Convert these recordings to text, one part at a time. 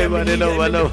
Eh, bwana, noma, noma.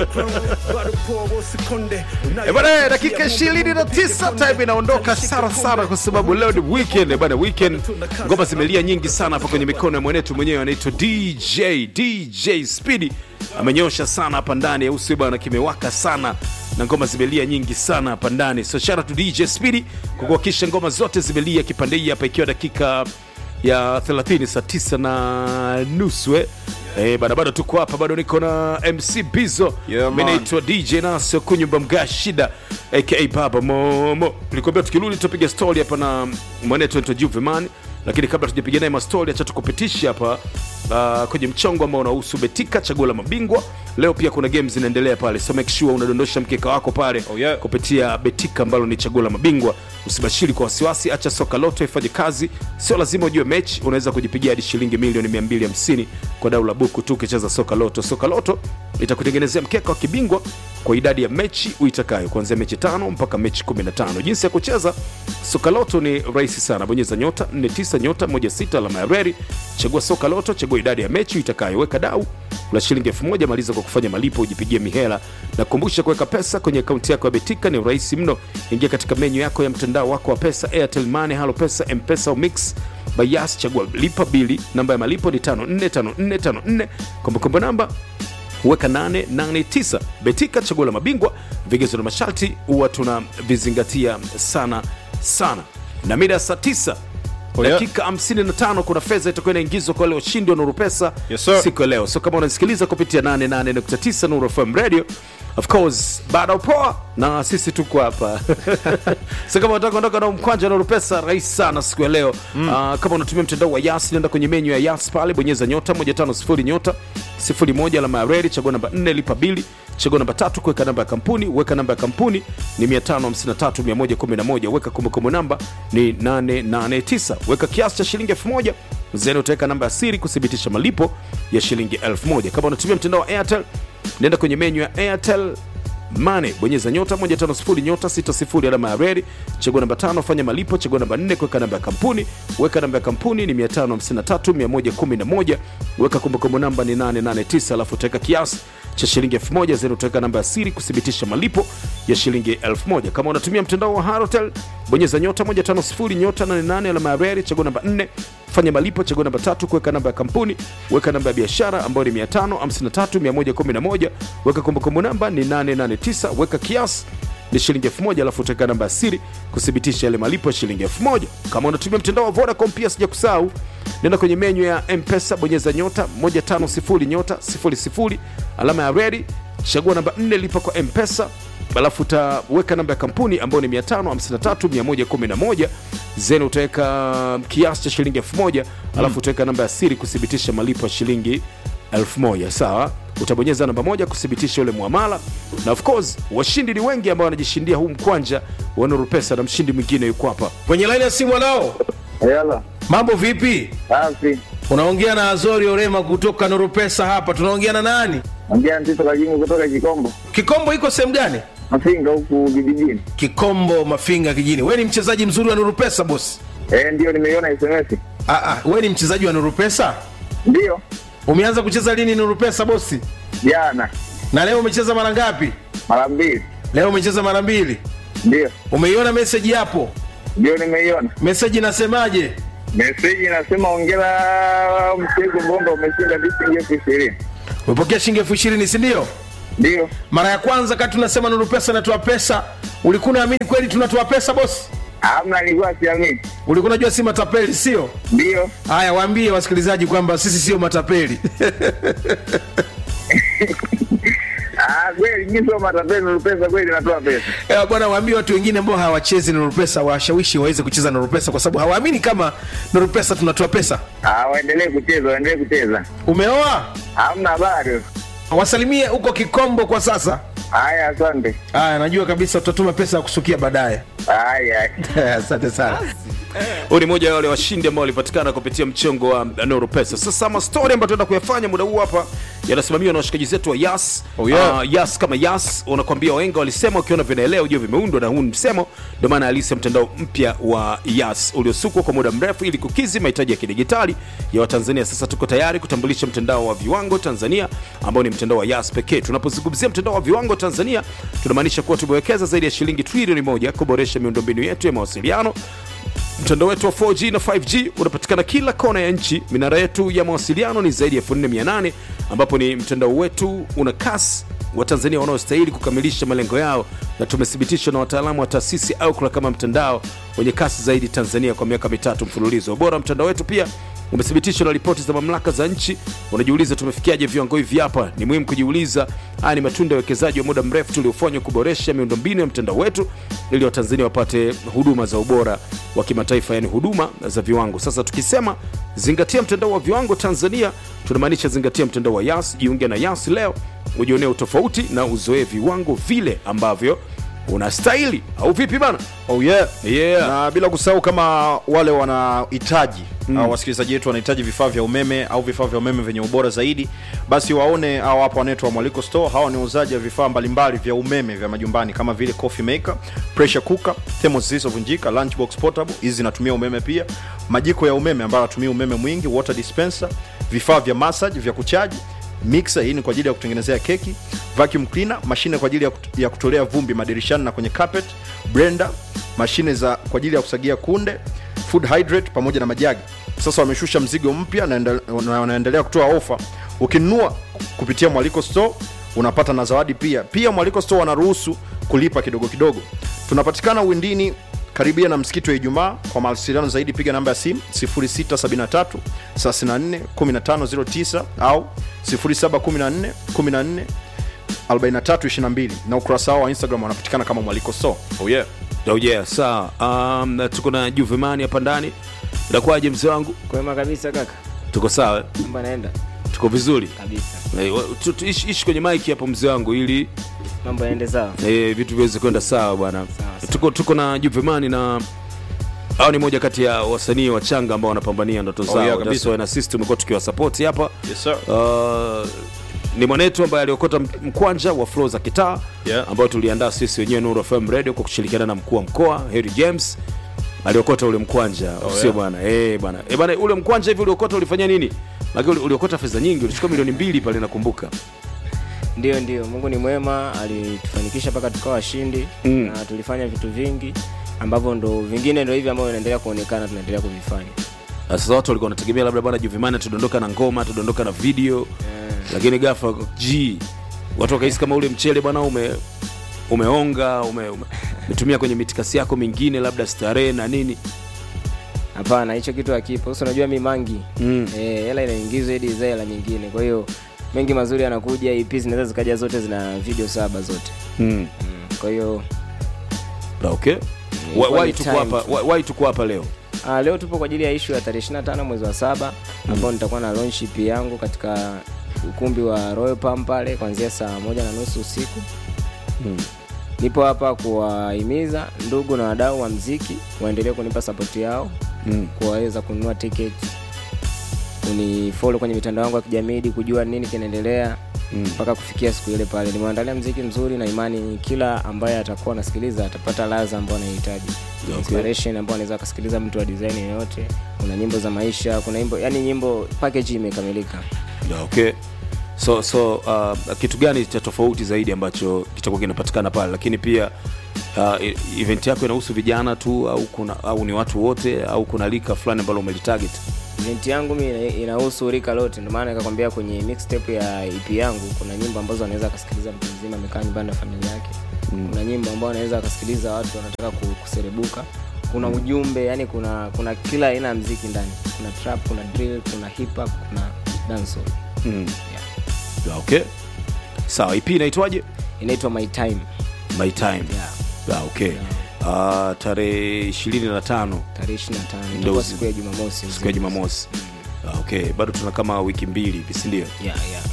Eh, bwana, dakika ishirini na tisa time inaondoka sana sana, kwa sababu leo ni weekend eh, bwana. Weekend ngoma zimelia nyingi sana hapa kwenye mikono ya mwenetu mwenyewe anaitwa DJ DJ Speedy, amenyosha sana hapa ndani, au sio bwana? Kimewaka sana na ngoma zimelia nyingi sana hapa ndani, so shout out to DJ Speedy kwa kuhakikisha ngoma zote zimelia kipande hii hapa, ikiwa dakika ya 30 saa 9 na nusu eh. Eh, bado bado tuko hapa, bado niko na MC Bizo. Yeah, Mimi man. naitwa DJ Naso Kunyumba Mga Shida aka Baba Momo. Nilikwambia tukirudi tutapiga story hapa na mwanetu anaitwa Juveman, lakini kabla tujapiga naye mastori, acha tukupitisha hapa uh, kwenye mchongo ambao unahusu Betika chaguo la mabingwa. Leo pia kuna games zinaendelea pale, so make sure unadondosha mkeka wako pale Oh, yeah. kupitia Betika ambalo ni chaguo la mabingwa. Usibashiri kwa wasiwasi, acha soka loto ifanye kazi. Sio lazima ujue mechi, unaweza kujipigia hadi shilingi milioni 250 kwa dau la buku tu ukicheza soka loto. Soka loto itakutengenezea mkeka wa kibingwa kwa idadi ya mechi uitakayo, kuanzia mechi tano mpaka mechi 15. Jinsi ya kucheza soka loto ni rahisi sana, bonyeza nyota 49 nyota 16 alama ya reli, chagua soka loto, chagua idadi ya mechi uitakayo, weka dau la shilingi elfu moja maliza kwa kufanya malipo ujipigie mihela na kukumbusha kuweka pesa kwenye akaunti yako ya betika ni rahisi mno ingia katika menyu yako ya mtandao wako wa pesa airtel money halo pesa mpesa au mix bayas chagua lipa bili namba ya malipo ni 545454 kumbukumbu namba weka 889 betika chaguo la mabingwa vigezo na masharti huwa tunavizingatia sana sana na mida ya saa 9 Oh, yeah. dakika 55 kuna fedha itakuwa inaingizwa kwa wale washindi wa nuru pesa Yes, sir. siku ya leo so kama unasikiliza kupitia 88.9 nuru fm radio of course bado poa na sisi tuko hapa so kama unataka kuondoka na mkwanja na pesa rahisi sana siku ya leo mm. uh, kama unatumia mtandao wa yas nenda kwenye menyu ya yas pale bonyeza nyota 150 nyota 01 alama ya redi chagua namba 4 lipa bili chagua namba tatu kuweka namba ya kampuni weka namba ya kampuni ni 553111 weka kumbukumbu namba ni 889 weka kiasi cha shilingi 1000 zeni utaweka namba ya siri kuthibitisha malipo ya shilingi 1000 kama unatumia mtandao wa airtel nenda kwenye menyu ya airtel mane bonyeza nyota 150 nyota 60 alama ya redi chagua namba tano fanya malipo chagua namba 4 kuweka namba ya kampuni weka namba ya kampuni ni 553111 weka kumbukumbu namba ni 889 alafu utaweka kiasi cha shilingi 1000 zeni utaweka namba ya siri kuthibitisha malipo ya shilingi 1000 kama unatumia mtandao wa Halotel bonyeza nyota 150 nyota 88 alama ya redi chagua namba 4 fanya malipo chagua namba tatu kuweka namba ya kampuni weka namba ya biashara ambayo ni 553111 weka kumbukumbu namba ni 889 weka kiasi ni shilingi 1000 alafu utaweka namba ya siri kuthibitisha yale malipo ya shilingi 1000 kama unatumia mtandao wa Vodacom pia sija kusahau nenda kwenye menyu ya mpesa bonyeza nyota 150 nyota 00 alama ya redi chagua namba 4 lipa kwa mpesa alafu utaweka namba ya kampuni ambayo ni 553111 zeni utaweka kiasi cha shilingi 1000 alafu utaweka namba ya siri kuthibitisha malipo ya shilingi 1000 sawa utabonyeza namba moja kuthibitisha ule muamala na of course washindi ni wengi ambao wanajishindia huu mkwanja wa nuru pesa na mshindi mwingine yuko hapa kwenye laini ya simu nao Yala, mambo vipi safi. unaongea na azori orema kutoka nuru pesa hapa tunaongea na nani Ongea Ntito Kajimu kutoka Kikombo, kikombo iko sehemu gani Mafinga huku vijijini. kikombo mafinga kijini we ni mchezaji mzuri wa nuru pesa bosi Eh, ndio nimeiona SMS. Ah, ah, we ni mchezaji wa nuru pesa Ndio, umeanza kucheza lini nuru pesa bosi jana na leo umecheza mara ngapi mara mbili. leo umecheza mara mbili Ndio, umeiona meseji hapo ndio nimeiona meseji inasemaje meseji. Inasema ongera mchezo Bongo umeshinda shilingi elfu ishirini. umepokea shilingi elfu ishirini sindio Ndio, mara ya kwanza kati tunasema nuru pesa inatoa pesa ulikuwa unaamini kweli tunatoa pesa bosi hamna, nilikuwa siamini. ulikuwa unajua si matapeli sio Ndio, haya waambie wasikilizaji kwamba sisi sio matapeli ah, kweli mimi sio matapeli, Nuru pesa kweli natoa pesa. Eh, bwana waambie watu wengine ambao hawachezi nuru pesa washawishi waweze kucheza nuru pesa kwa sababu hawaamini kama nuru pesa tunatoa pesa Ah, waendelee kucheza, waendelee kucheza. umeoa Hamna bado. wasalimie huko kikombo kwa sasa Haya, asante. haya najua kabisa utatuma pesa ya kusukia baadaye Haya. asante sana Huyu ni moja ya wale washindi ambao walipatikana kupitia mchongo wa Nuru Pesa. Sasa mastori ambayo tunaenda kuyafanya muda huu hapa yanasimamiwa na washikaji zetu wa Yas. Oh, yeah. Ah, Yas kama Yas unakwambia wahenga walisema ukiona vinaelea ujue vimeundwa na huu ni msemo. Ndio maana alisa mtandao mpya wa Yas uliosukwa kwa muda mrefu ili kukidhi mahitaji ya kidigitali ya Watanzania. Sasa tuko tayari kutambulisha mtandao wa viwango Tanzania ambao ni mtandao wa Yas pekee. Tunapozungumzia mtandao wa viwango Tanzania tunamaanisha kuwa tumewekeza zaidi ya shilingi trilioni moja kuboresha miundombinu yetu ya mawasiliano mtandao wetu wa 4G na 5G unapatikana kila kona ya nchi. Minara yetu ya mawasiliano ni zaidi ya 4800 ambapo ni mtandao wetu una kasi wa Tanzania wanaostahili kukamilisha malengo yao, na tumethibitishwa na wataalamu wa taasisi Ookla kama mtandao wenye kasi zaidi Tanzania kwa miaka mitatu mfululizo. Ubora wa mtandao wetu pia umethibitishwa na ripoti za mamlaka za nchi. Unajiuliza tumefikiaje viwango hivi hapa? Ni muhimu kujiuliza. Haya ni matunda ya uwekezaji wa muda mrefu tuliofanywa kuboresha miundombinu ya mtandao wetu ili Watanzania wapate huduma za ubora wa kimataifa, yani huduma za viwango. Sasa tukisema zingatia mtandao wa viwango Tanzania, tunamaanisha zingatia mtandao wa Yas. Jiunge na Yas leo ujionee utofauti na uzoee viwango vile ambavyo unastahili, au vipi bana? Oh yeah. Yeah. Na bila kusahau kama wale wanahitaji mm. au wasikilizaji wetu wanahitaji vifaa vya umeme au vifaa vya umeme vyenye ubora zaidi, basi waone au hapa wanaitwa Mwaliko Store. Hawa ni wauzaji wa vifaa mbalimbali vya umeme vya majumbani kama vile coffee maker, pressure cooker, thermos zisizovunjika, lunchbox portable, hizi zinatumia umeme pia, majiko ya umeme ambayo yanatumia umeme mwingi, water dispenser, vifaa vya massage vya kuchaji mixer hii ni kwa ajili ya kutengenezea keki, vacuum cleaner, mashine kwa ajili ya, kut- ya kutolea vumbi madirishani na kwenye carpet, blender, mashine za kwa ajili ya kusagia kunde, food hydrate pamoja na majagi. Sasa wameshusha mzigo mpya na ende- na wanaendelea kutoa ofa. Ukinunua kupitia Mwaliko Store unapata na zawadi pia. Pia Mwaliko Store wanaruhusu kulipa kidogo kidogo. Tunapatikana Windini karibia na msikiti wa Ijumaa. Kwa mawasiliano zaidi piga namba ya simu 0673 34 1509 au 0714 14 4322 na ukurasa wao wa Instagram wanapatikana kama Mwaliko Store. Oh yeah. Oh yeah, sawa. Um, na tuko na Juvemani hapa ndani. Inakuwaje mzee wangu? Kwema kabisa kaka, Tuko sawa, eh? mambo yanaenda tuko vizuri. kabisa, Eh, wa- tu- tu- Ishi ishi kwenye maiki hapo mzee wangu ili mambo yaende sawa. eh, vitu viweze kwenda sawa bwana. Sawa, sawa. Tuko, tuko na Juvemani na au ni moja kati ya wasanii wachanga ambao wanapambania ndoto zao. yeah, That's kabisa. why na sisi tumekuwa tukiwasapoti hapa. Yes sir. Uh, ni mwanetu ambaye aliokota m- mkwanja wa flow za kitaa Yeah. ambao tuliandaa sisi wenyewe Nuru FM Radio kwa kushirikiana na mkuu wa mkoa Harry James aliokota ule mkwanja oh, sio yeah. bwana eh bwana eh bwana ule mkwanja hivi uliokota ulifanya nini Maana uli- uliokota fedha nyingi ulichukua milioni mbili pale nakumbuka Ndio, ndio, Mungu ni mwema, alitufanikisha mpaka tukawa washindi Mm. na tulifanya vitu vingi ambavyo ndo vingine ndo hivi ambavyo vinaendelea kuonekana, tunaendelea kuvifanya Na sasa watu walikuwa wanategemea labda bwana Juvimani tudondoka na ngoma tudondoka na video lakini ghafla g watu wakahisi kama ule mchele bwana ume umeonga ume, ume, umetumia kwenye mitikasi yako mingine labda starehe na nini Hapana, hicho kitu hakipo. Sasa unajua mi mangi Mm. eh, hela inaingizwa ili izae hela nyingine, kwa hiyo mengi mazuri yanakuja. EP zinaweza zikaja zote zina video saba zote mm. mm. kwa hiyo okay Ilikuwa Why- why ni tuko time hapa tu. why- why tuko hapa leo Ah, leo tupo kwa ajili ya ishu ya tarehe 25 mwezi wa saba ambao nitakuwa na launch EP yangu katika ukumbi wa Royal Palm pale kuanzia saa moja na nusu usiku. Nipo hapa kuwahimiza ndugu na wadau wa mziki waendelee kunipa sapoti yao Mm. kuwaweza kununua tiketi, unifollow kwenye mitandao yangu ya kijamii ili kujua nini kinaendelea mpaka kufikia siku ile pale. Nimeandalia mziki mzuri na imani kila ambaye atakuwa anasikiliza atapata ladha ambayo anahitaji Okay. inspiration ambayo anaweza akasikiliza mtu wa design yoyote. Kuna nyimbo za maisha, kuna nyimbo yani nyimbo package imekamilika. okay so so uh, kitu gani cha tofauti zaidi ambacho kitakuwa kinapatikana pale lakini pia uh, e- event yako inahusu vijana tu au kuna au ni watu wote au kuna lika fulani ambalo umelitarget Event yangu mi ina- inahusu rika lote, ndio maana nikakwambia kwenye mixtape ya EP yangu kuna nyimbo ambazo anaweza akasikiliza mtu mzima amekaa nyumbani na familia yake. Kuna nyimbo ambazo anaweza akasikiliza watu wanataka ku- kuserebuka. Kuna ujumbe, yani kuna kuna kila aina ya mziki ndani. Kuna trap, kuna drill, kuna hip hop, kuna dancehall. mm. Yeah. Yeah, okay sawa ip inaitwaje Inaitwa My Time. my time Yeah. yeah, okay uh, tarehe ishirini na tano Tarehe 25 Ndio itakuwa zi- siku ya Jumamosi. siku ya jumamosi Ah, okay bado tuna kama wiki mbili hivi sindio Yeah, yeah.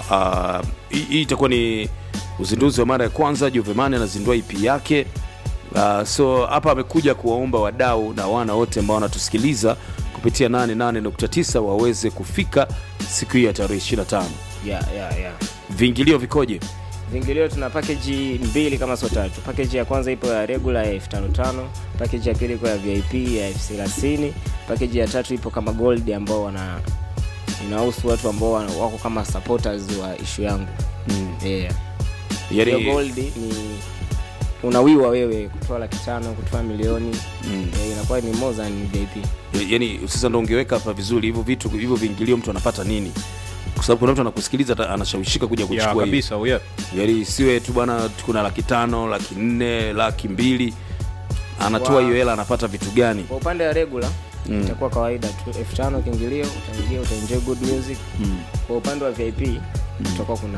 sawa uh, hii hii itakuwa ni uzinduzi wa mara ya kwanza juvemani anazindua ip yake Uh, so hapa amekuja kuwaomba wadau na wana wote ambao wanatusikiliza kupitia 88.9 waweze kufika siku hii ya tarehe 25. yeah, yeah, yeah. Viingilio vikoje? Vingilio tuna package mbili kama sio tatu. Package ya kwanza ipo ya regular ya elfu tano tano, package ya pili ipo ya VIP ya elfu thelathini, package ya tatu ipo kama gold ambao wana inahusu watu ambao wana- wako kama supporters wa issue yangu. Mm. Yeah. Hiyo Yaani gold ni unawiwa wewe kutoa laki tano kutoa milioni Mm. yeah, inakuwa ni more than VIP. yani sasa ndo ungeweka hapa vizuri hivyo vitu hivyo viingilio mtu anapata nini? Kwa sababu kuna mtu anakusikiliza ata- anashawishika kuja ya kuchukua hivi. kabisa oh, yeah. Yaani isiwe tu bwana kuna laki tano, laki nne, laki mbili anatoa Wow. hiyo hela anapata vitu gani? Kwa upande wa regular itakuwa kawaida tu elfu tano kiingilio, utaingia utaenjoy good music Mm. kwa upande wa vip tutakuwa kuna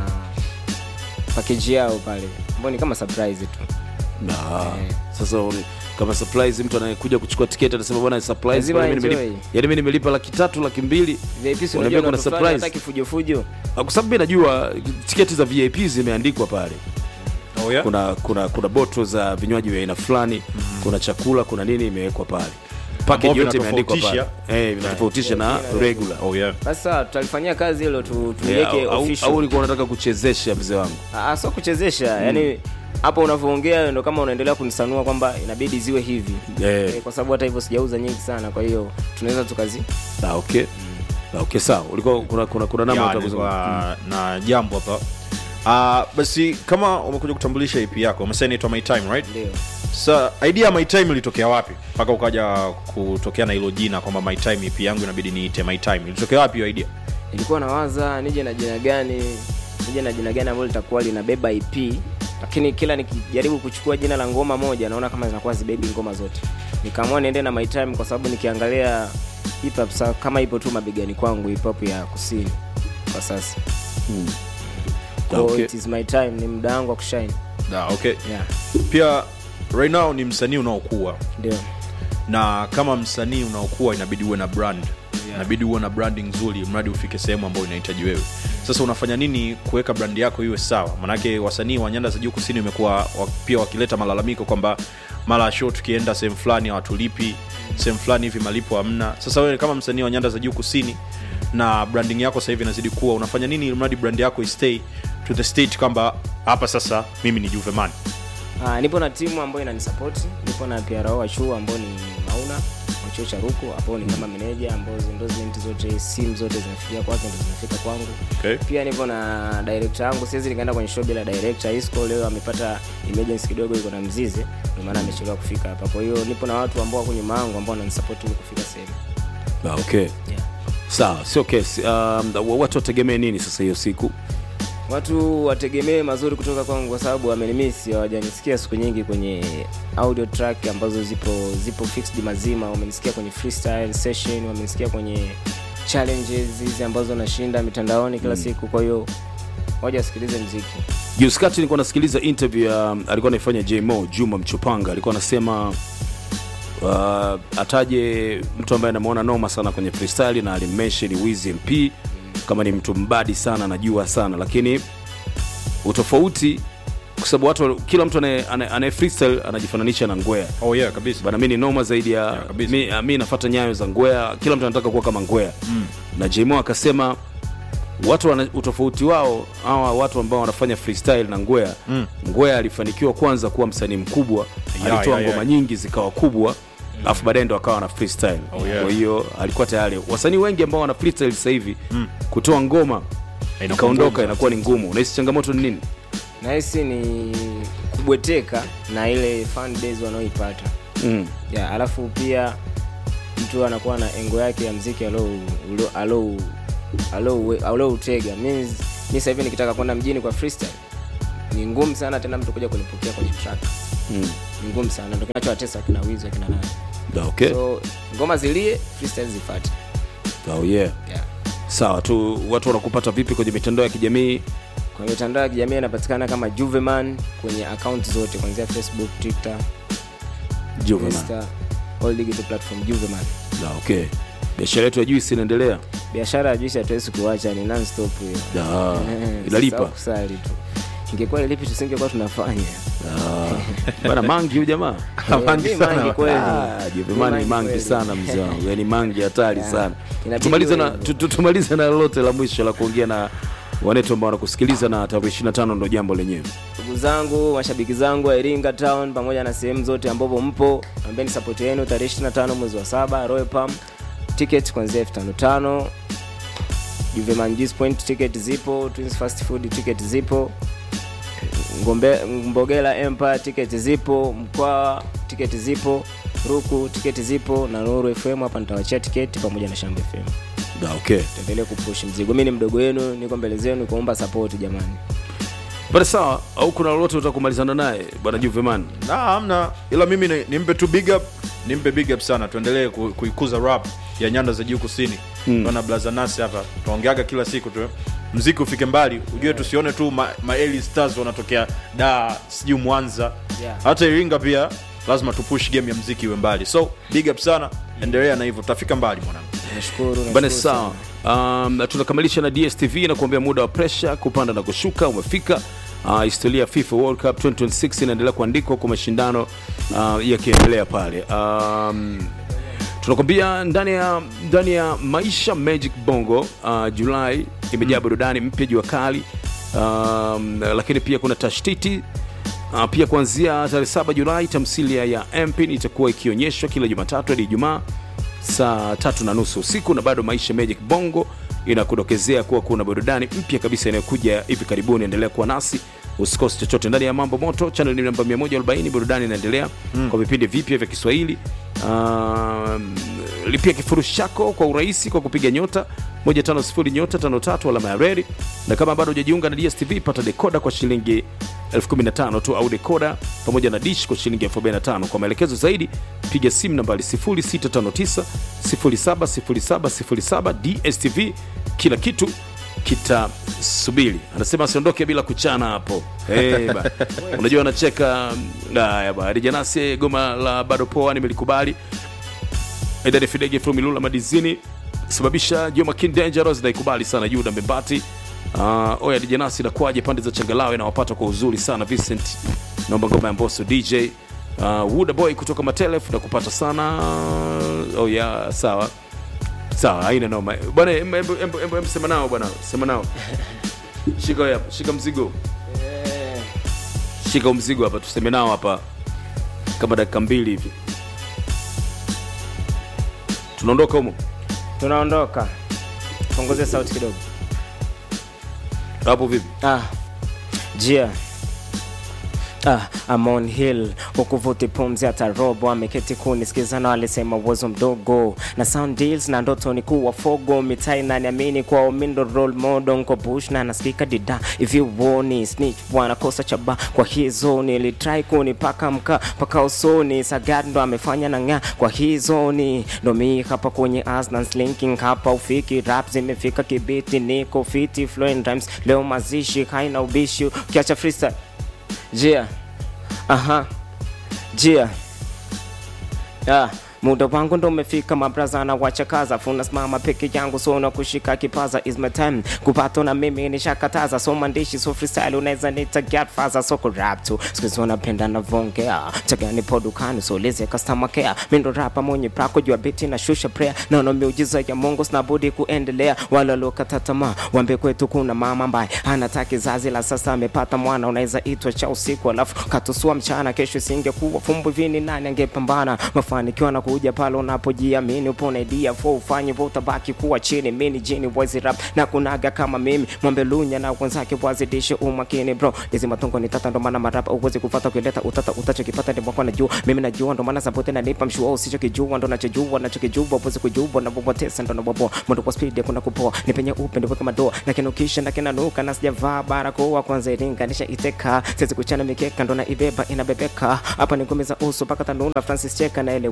pakeji yao pale ambao ni kama surprise tu Na, Eh. sasa un- kama surprise mtu anayekuja kuchukua tiketi atasema bwana surprise Lazima bwana, mimi enjoy. nimelipa- yaani mimi nimelipa laki tatu laki mbili vip si Unaambia unajua kuna kuna surprise. surprise kifujofujo Ah, kwa sababu mi najua tiketi za vip zimeandikwa pale Oh, yeah. kuna kuna kuna boto za vinywaji vya aina fulani kuna chakula kuna nini imewekwa pale package Ambavyo yote imeandikwa pale vinatofautisha. eh vinatofautisha na regular Oh, yeah. sasa tutalifanyia kazi hilo tu, Eh, tuliweke au- au- official au ulikuwa unataka kuchezesha mzee wangu Ah, sio kuchezesha yani hapo unavyoongea ndo kama unaendelea kunisanua kwamba inabidi ziwe hivi Eh. Eh, kwa sababu hata hivyo sijauza nyingi sana kwa hiyo tunaweza tukazi ah, okay ah, okay sawa ulikuwa kuna kuna kuna namna Ya, unataka kuzungumza? nilikuwa na jambo hapa Ah, basi kama umekuja kutambulisha ip yako umesema inaitwa my time right ndio sa idea ya my time ilitokea wapi mpaka ukaja kutokea na hilo jina kwamba my time ip yangu inabidi niite my time ilitokea wapi hiyo idea nilikuwa nawaza nije na jina gani nije na jina gani ambalo litakuwa linabeba ip lakini kila nikijaribu kuchukua jina la ngoma moja naona kama zinakuwa zibebi ngoma zote nikaamua niende na my time kwa sababu nikiangalia hip hop sa- kama ipo tu mabegani kwangu hip hop ya kusini kwa sasa Ah, Kwa okay. it is my time ni muda wangu wa kushine da, okay yeah pia right now ni msanii unaokuwa ndio na kama msanii unaokuwa inabidi uwe na brand Yeah. inabidi uwe na branding nzuri mradi ufike sehemu ambayo inahitaji wewe sasa unafanya nini kuweka brand yako iwe sawa manake wasanii wa nyanda za juu kusini imekuwa wa, pia wakileta malalamiko kwamba mara show tukienda sehemu fulani hawatulipi sehemu fulani hivi malipo hamna sasa wewe kama msanii wa nyanda za juu kusini na branding yako sasa hivi inazidi kuwa unafanya nini ili mradi brand yako istay to the state kwamba hapa sasa mimi ni juveman Ah, nipo na timu ambayo inanisapoti nipo na PRO wa chuo ambao ni mauna wa chuo cha ruku ambao ni kama meneja ambao endorsement zote simu zote zinafikia kwake ndo zinafika kwangu okay. pia nipo na director yangu siwezi nikaenda kwenye show bila director isco leo amepata emergency kidogo iko na mzizi ndio maana amechelewa kufika hapa kwa hiyo nipo na watu ambao wako nyuma yangu ambao wananisapoti ili kufika sehemu Ah, okay yeah. sawa sio kesi um, watu wategemee nini sasa hiyo siku watu wategemee mazuri kutoka kwangu kwa sababu wamenimisi hawajanisikia siku nyingi kwenye audio track ambazo zipo zipo fixed mazima wamenisikia kwenye freestyle session wamenisikia kwenye challenges hizi ambazo nashinda mitandaoni kila siku kwa hiyo waja wasikilize mziki juzi kati nilikuwa nasikiliza interview ya alikuwa anaifanya jmo juma mchupanga alikuwa anasema uh, ataje mtu ambaye anamwona noma sana kwenye freestyle na alimmention wiz mp kama ni mtu mbadi sana anajua sana lakini utofauti kwa sababu watu kila mtu anaye- anaye anaye freestyle anajifananisha na ngwea oh yeah kabisa bana mi ni noma zaidi ya Yeah, kabisa. mi, mi nafata nyayo za ngwea kila mtu anataka kuwa kama ngwea mm. na jmo akasema watu wana, utofauti wao hawa watu ambao wanafanya freestyle na ngwea mm. ngwea alifanikiwa kwanza kuwa msanii mkubwa Yeah, alitoa yeah, ngoma yeah. nyingi zikawa kubwa alafu baadaye ndo akawa na freestyle Oh, yeah. kwa hiyo alikuwa tayari wasanii wengi ambao wana freestyle sasa hivi mm. kutoa ngoma Inakuwa ikaondoka ngumu. inakuwa ni ngumu unahisi changamoto ni nini nahisi ni kubweteka na ile fan base wanaoipata mm. yeah, alafu pia mtu anakuwa na engo yake ya mziki alou- ulo- alou- alou- aloutega means mi sasa hivi nikitaka kwenda mjini kwa freestyle ni ngumu sana tena mtu kuja kunipokea kwenye track Mm. ni ngumu sana ndo kinachowatesa kina wizi akina nani Da, okay. so ngoma zilie freestyle zifate oh, yeah. yeah. sawa tu watu wanakupata vipi kwenye mitandao ya kijamii kwenye mitandao ya kijamii anapatikana kama juveman kwenye akaunti zote kuanzia facebook twitter Juvenile. Insta, all digital platform juveman Da, okay biashara yetu ya juisi inaendelea biashara ya juisi hatuwezi kuacha ni non stop hiyo Da, Eh, inalipa sisahau kusali tu ingekuwa ilipi tusingekuwa tunafanya bana mangi huyu jamaa Mangi mi sana. mangi kweli. Ah, Juve Mi Mani mangi mangi kweli. sana mzee wangu yani mangi hatari sana Inabidi tumalize na uwe hivyo. tu- tu- tumalize na lolote la mwisho la kuongea na wanetu ambao wanakusikiliza na tarehe 25 ndo jambo lenyewe ndugu zangu mashabiki zangu wa iringa town pamoja na sehemu zote ambapo mpo ambeni sapoti yenu tarehe 25 mwezi wa saba royal palm ticket kuanzia elfu tano tano juveman Juice point ticket zipo twins fast food ticket zipo Ngombe, mbogela empire ticket zipo mkwaa ticket zipo ruku ticket zipo na nuru fm hapa nitawachia tiketi pamoja na shamba fm Da, okay tuendelee kupush mzigo mi ni mdogo wenu niko mbele zenu kuomba sapoti jamani bana sawa au kuna lolote utakumalizana naye bwana juveman na hamna ila mimi ni- nimpe tu big up nimpe big up sana tuendelee ku- kuikuza rap ya nyanda za juu kusini mm. na blaza nasi hapa tunaongeaga kila siku tu mziki ufike mbali ujue tusione tu ma, ma early stars wanatokea da sijui mwanza Yeah. hata iringa pia lazima tupush game ya mziki iwe mbali so big up sana endelea na hivyo tutafika mbali mwanangu nashukuru bana nashukuru sawa um, na tunakamilisha na dstv na kuambia muda wa presha kupanda na kushuka umefika uh, historia ya fifa world cup 2026 inaendelea kuandikwa kwa mashindano uh, yakiendelea pale um, tunakwambia ndani ya ndani ya maisha magic bongo uh, julai imejaa burudani mpya jua kali um, lakini pia kuna tashtiti Uh, pia kuanzia tarehe 7 Julai tamthilia ya Mpin itakuwa ikionyeshwa kila Jumatatu hadi Ijumaa saa tatu na nusu usiku, na bado Maisha Magic Bongo inakudokezea kuwa kuna burudani mpya kabisa inayokuja hivi karibuni. Endelea kuwa nasi, usikose chochote ndani ya Mambo Moto channel namba 140. Burudani inaendelea kwa vipindi vipya vya Kiswahili. Um, lipia kifurushi chako kwa urahisi kwa kupiga nyota 150 nyota 53 alama ya reli, na kama bado hujajiunga na DSTV pata dekoda kwa shilingi 15 tu au dekoda pamoja na dish kwa shilingi 45 kwa maelekezo zaidi piga simu nambari 0659 070707 dstv kila kitu kitasubiri anasema asiondoke bila kuchana hapo hey, ba. unajua anacheka haya ba rijanasi goma la bado poa nimelikubali Edani Fidege from Ilula Madizini sababisha Joma King Dangerous naikubali sana Yuda Mbembati uh, Oya DJ Nasi nakwaje pande za Changalawe na wapata kwa uzuri sana Vincent naomba ngoma ya Mbosso DJ uh, Wuda Boy kutoka Matelef na kupata sana oh yeah, sawa sawa haina noma bwana em- em- em- em- em- sema nao bwana sema nao shika hapa shika mzigo shika huu mzigo hapa tuseme nao hapa kama dakika mbili hivi tunaondoka humo tunaondoka punguze sauti kidogo hapo vipi ah, jia Ah, I'm on hill ukuvuti pumzi hata robo ameketi kunisikiza na alisema uwezo mdogo na sound deals na ndoto ni kuwa fogo mitai na niamini kwa mindo role model nko bush na nasikika dida if you woni snitch bwana kosa chaba kwa hizo nilitry kunipaka mka paka usoni sagad ndo amefanya na ng'a kwa hizo ni ndo mi hapa kwenye asnans linking hapa ufiki rap zimefika kibiti niko fiti flowing rhymes leo mazishi haina ubishi ukiacha freestyle jia aha jia ah. muda wangu ndo umefika mabraza na wachakaza funa simama peke yangu so na kushika kipaza is my time kupata na mimi nishakataza so mandishi so freestyle unaweza nita get faza so ku rap tu sikuzi wanapenda na vongea chagani po dukani so leze customer care mindo rapa mwenye prako jua biti na shusha prayer naona miujiza ya Mungu sina budi kuendelea wala lokata tamaa wambe kwetu kuna mama ambaye anataka kizazi la sasa amepata mwana unaweza itwa cha usiku alafu katusua mchana kesho isingekuwa fumbu vini nani angepambana mafanikio na kuja pale unapojiamini upo na idea fo ufanye vo utabaki kuwa chini mini jini wazi rap na kunaga kama mimi mwambe lunya na wenzake wazidishe umakini bro hizi matongo ni tata ndo maana marapa uwezi kufata ukileta utata utachokipata ni mwako najua mimi najua ndo maana sapote nanipa mshua usichokijua ndo nachojua nachokijua uwezi kujua na bobotesa ndo naboboa mwendo kwa speed hakuna kupoa ni penye upe ndipo kama doa na kinukisha na kinanuka na sijavaa barakoa kwanza ilinganisha iteka siwezi kuchana mikeka ndo na ibeba inabebeka hapa ni ngome za uso mpaka tanuna Francis cheka naeleweka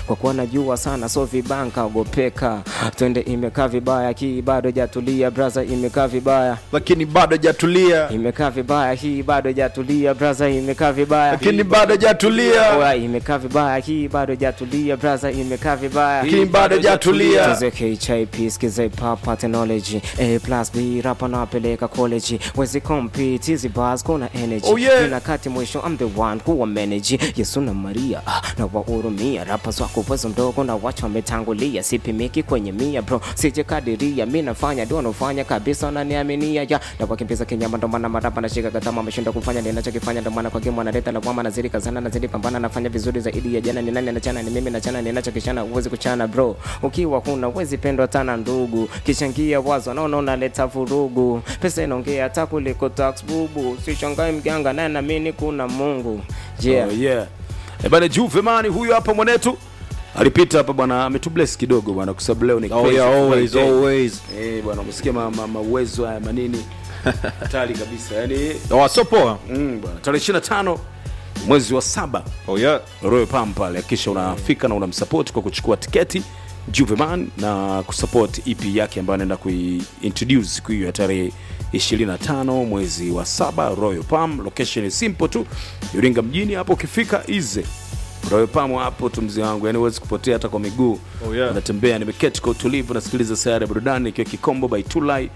kwa kuwa najua sana so vibanka ogopeka twende imekaa vibaya hii bado jatulia braza imekaa vibaya lakini bado hajatulia imekaa vibaya hii bado jatulia braza imekaa vibaya lakini bado hajatulia Oya, imekaa vibaya hii bado jatulia braza imekaa vibaya lakini bado hajatulia Tuze KHIP skiza papa technology A plus B rapa napeleka college wezi compete hizi bars kuna energy Oh, yeah. Mina kati mwisho I'm the one kuwa manage Yesu na Maria ah, na wahurumia rapa wako uwezo mdogo na wacha wametangulia sipimiki kwenye mia bro sije kadiria mi nafanya ndio nafanya kabisa wananiaminia ya na wakimbiza kinyama ndo maana marapa nashika katama ameshinda kufanya ninachokifanya ndo maana kwa game wanaleta lawama nazidi kazana nazidi pambana nafanya vizuri zaidi ya jana ni nani anachana ni mimi nachana ninachokishana uwezi kuchana bro ukiwa huna uwezi pendwa tana ndugu kichangia wazo naona unaleta vurugu pesa inaongea hata kuliko tax bubu sishangai mganga naye naamini kuna mungu yeah. Oh, yeah. Eh, bana Juve mani huyu hapa mwanetu alipita hapa bwana ametubless kidogo bwana kwa sababu leo ni Oh, crazy yeah, always, Friday. always. Eh, bwana umesikia ma, ma, mauwezo haya manini hatari kabisa yani wasopoa mm, bwana tarehe 25 mwezi wa saba oh, yeah. Royal Palm pale kisha unafika na unamsupport kwa kuchukua tiketi Juveman na kusupport EP yake ambayo anaenda kuintroduce siku hiyo ya tarehe 25 mwezi wa saba Royal Palm. Location ni simple tu, Iringa mjini hapo. Ukifika ize Royal Palm hapo tu mzee wangu, yani huwezi kupotea hata kwa miguu. Oh, yeah. Natembea, nimeketi kwa utulivu, nasikiliza sayari ya burudani ikiwa Kikombo by Tulai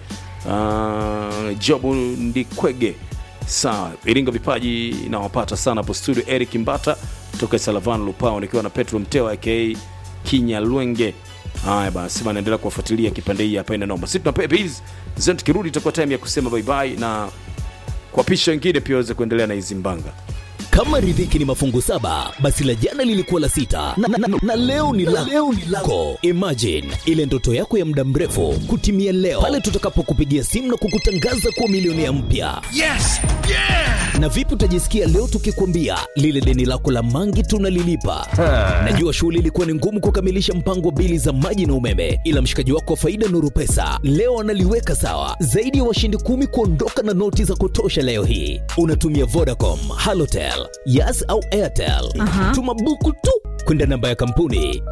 uh, Jobu Ndikwege sawa iringa vipaji nawapata sana hapo studio eric mbata toka salavan lupao nikiwa na petro mteo aka kinyalwenge haya basi bana naendelea kuwafuatilia kipande hii hapa ina noma sisi tuna pepe hizi zeni tukirudi itakuwa time ya kusema bye bye na kuwapisha wengine pia waweze kuendelea na hizi mbanga kama riziki ni mafungu saba basi la jana lilikuwa la sita na, na, na, na leo ni la leo ni lako imagine ile ndoto yako ya muda mrefu kutimia leo pale tutakapokupigia simu na kukutangaza kuwa milionea mpya yes yeah na vipi utajisikia leo tukikwambia lile deni lako la mangi tunalilipa najua shughuli ilikuwa ni ngumu kukamilisha mpango wa bili za maji na umeme ila mshikaji wako wa faida nuru pesa leo analiweka sawa zaidi ya washindi kumi kuondoka na noti za kutosha leo hii unatumia vodacom halotel yas au airtel tuma buku tu kwenda namba ya kampuni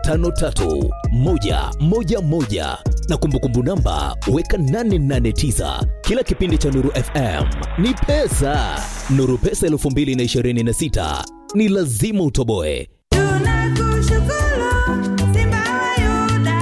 553111 na kumbukumbu namba weka 889 kila kipindi cha nuru fm ni pesa nuru pesa 226 ni lazima utoboe Tunakushukuru Simba wa Yuda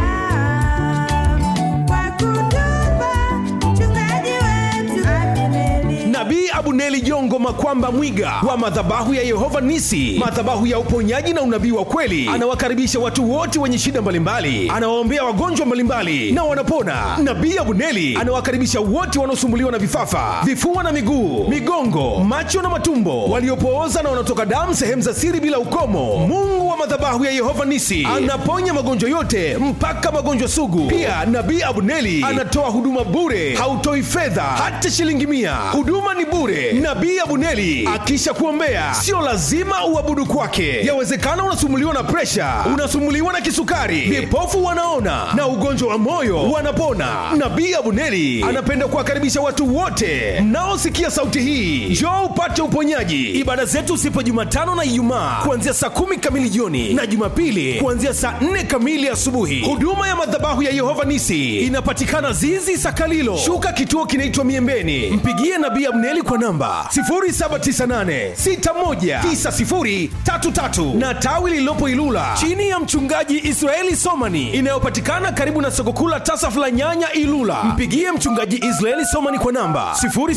kwa kutupa mchungaji wetu Abineri. nabii abuneli jongo makwamba mwiga wa madhabahu ya yehova nisi madhabahu ya uponyaji na unabii wa kweli anawakaribisha watu wote wenye shida mbalimbali anawaombea wagonjwa mbalimbali na wanapona nabii abuneli anawakaribisha wote wanaosumbuliwa na vifafa vifua na miguu migongo macho na matumbo waliopooza na wanaotoka damu sehemu za siri bila ukomo mungu wa madhabahu ya yehova nisi anaponya magonjwa yote mpaka magonjwa sugu pia nabii abuneli anatoa huduma bure hautoi fedha hata shilingi mia huduma ni bure nabii abuneli akisha kuombea sio lazima uabudu kwake yawezekana unasumuliwa na presha unasumuliwa na kisukari vipofu wanaona na ugonjwa wa moyo wanapona nabii abuneli anapenda kuwakaribisha watu wote mnaosikia sauti hii njoo upate uponyaji ibada zetu sipo jumatano na ijumaa kuanzia saa kumi kamili jioni na jumapili kuanzia saa nne kamili asubuhi huduma ya madhabahu ya yehova nisi inapatikana zizi sakalilo shuka kituo kinaitwa miembeni mpigie nabii abneli kwa namba 798619033 na tawi lililopo ilula chini ya mchungaji israeli somani inayopatikana karibu na soko kuu la tasaf la nyanya ilula mpigie mchungaji israeli somani kwa namba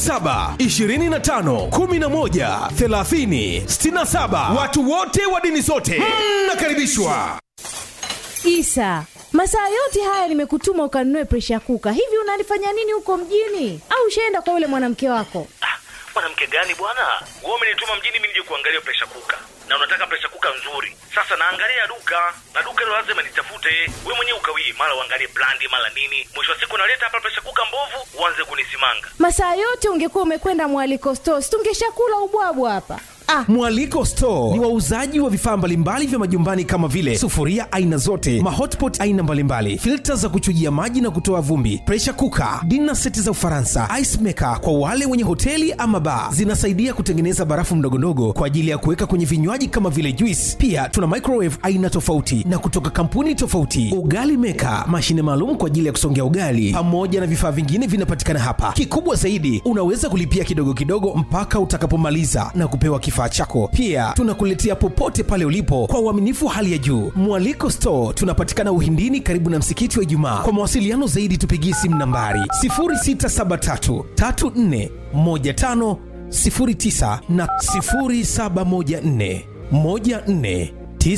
0725113067 watu wote wa dini zote mnakaribishwa Isa, masaa yote haya nimekutuma ukanunue presha kuka. Hivi unalifanya nini huko mjini? Au ushaenda kwa yule mwanamke wako? Ah, mwanamke gani bwana wewe umenituma mjini mimi nije kuangalia presha kuka na unataka presha kuka nzuri sasa naangalia duka na duka hilo lazima nitafute we mwenyewe ukawii mara uangalie brandi mara nini mwisho wa siku naleta hapa presha kuka mbovu uanze kunisimanga Masaa yote ungekuwa umekwenda mwaliko store, si tungeshakula ubwabwa hapa. Ah. Mwaliko Store ni wauzaji wa vifaa mbalimbali vya majumbani kama vile sufuria aina zote, mahotpot aina mbalimbali, filta za kuchujia maji na kutoa vumbi, pressure cooker, dinner seti za Ufaransa, ice maker kwa wale wenye hoteli ama bar. Zinasaidia kutengeneza barafu mdogondogo kwa ajili ya kuweka kwenye vinywaji kama vile juice. Pia tuna microwave aina tofauti na kutoka kampuni tofauti, ugali maker, mashine maalum kwa ajili ya kusongea ugali, pamoja na vifaa vingine vinapatikana hapa. Kikubwa zaidi, unaweza kulipia kidogo kidogo mpaka utakapomaliza na kupewa kifaa chako. Pia tunakuletea popote pale ulipo kwa uaminifu hali ya juu. Mwaliko Store tunapatikana Uhindini, karibu na msikiti wa Ijumaa. Kwa mawasiliano zaidi, tupigie simu nambari 0673 34 15 09 na 0714 14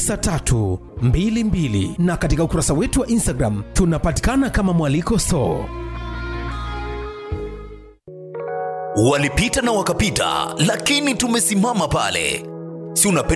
9322 na katika ukurasa wetu wa Instagram tunapatikana kama Mwaliko Store. walipita na wakapita lakini tumesimama pale si unapenda